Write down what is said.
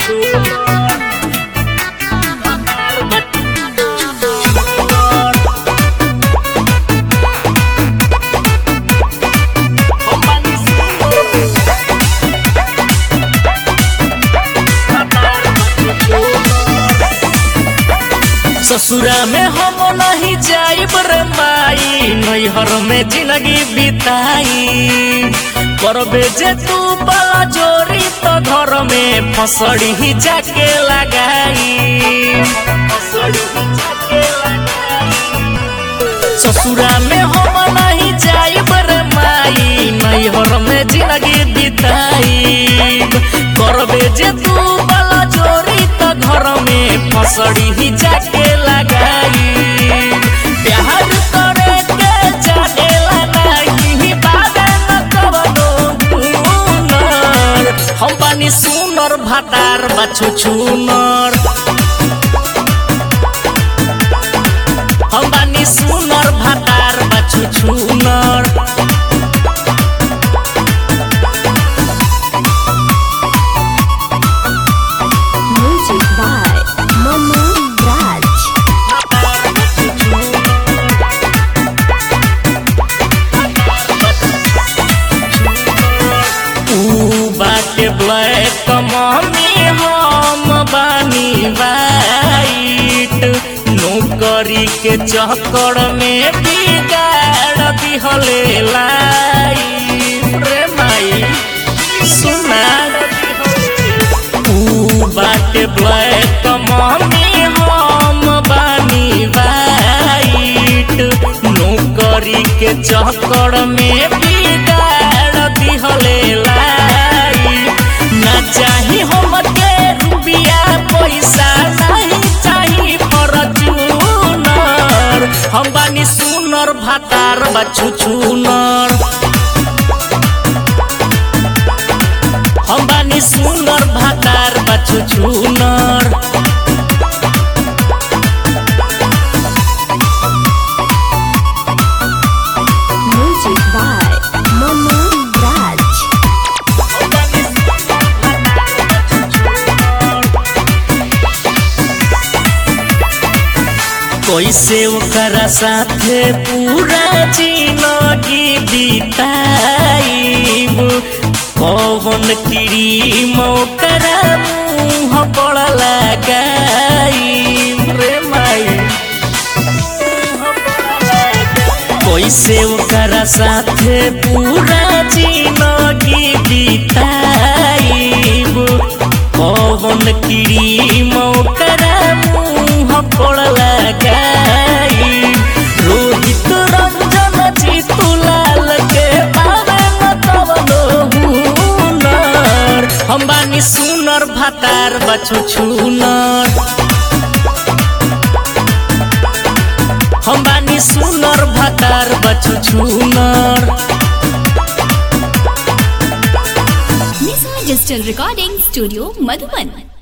ससुरा में हम नहीं जाइब रे माई नैहर में जिंदगी बिताई करबे जे तू बला जोरी तो घर में फसड़ी ही जाके लगाई फसड़ी ही जाके लगाई। ससुरा में हम नहीं जाइब रे माई नैहर में जिंदगी बिताई करबे जे तू बला जोरी तो घर में फसड़ी ही जाके लगाई प्यार करे के जानेला नहीं बाबे न कवनो गुनर हम बानी सुनर भातार बाछु छुनर हम बानी सुनर भातार बाछु छुनर Music by Manu Raj. ऊ बाटे ब्लैक मम्मी हम बानी वाइट नौकरी के चक्कर में बिगाड़ दिहले लाइफ रे माई सुना ऊ बाटे ब्लैक मम्मी हम बानी वाइट नौकरी के चक्कर में बिगाड़ दिहले लाइफ ना चाही हमके रुपया पैसा नहीं चाही फॉर्च्यूनर हम बानी सुनर भातार बच्चू छुनर हम बानी सुनर भातार बच्चू छुनर Music by Manu Raj. कैसे ओकरा साथे पूरा जिंदगी बिताइब कौन क्रीम ओकरा मुँह पर लगाइब रे माई कैसे ओकरा साथे पूरा जिंदगी बिताइब कौन क्रीम ओकरा मुँह पर लगाई रोहित रंजन जीतू लाल के बारे में कवनो हुनर हम बानी सुनर भातार बछु छुनर हम बानी सुनर भातार बछु छुनर Misa Digital Recording Studio, Madhuban.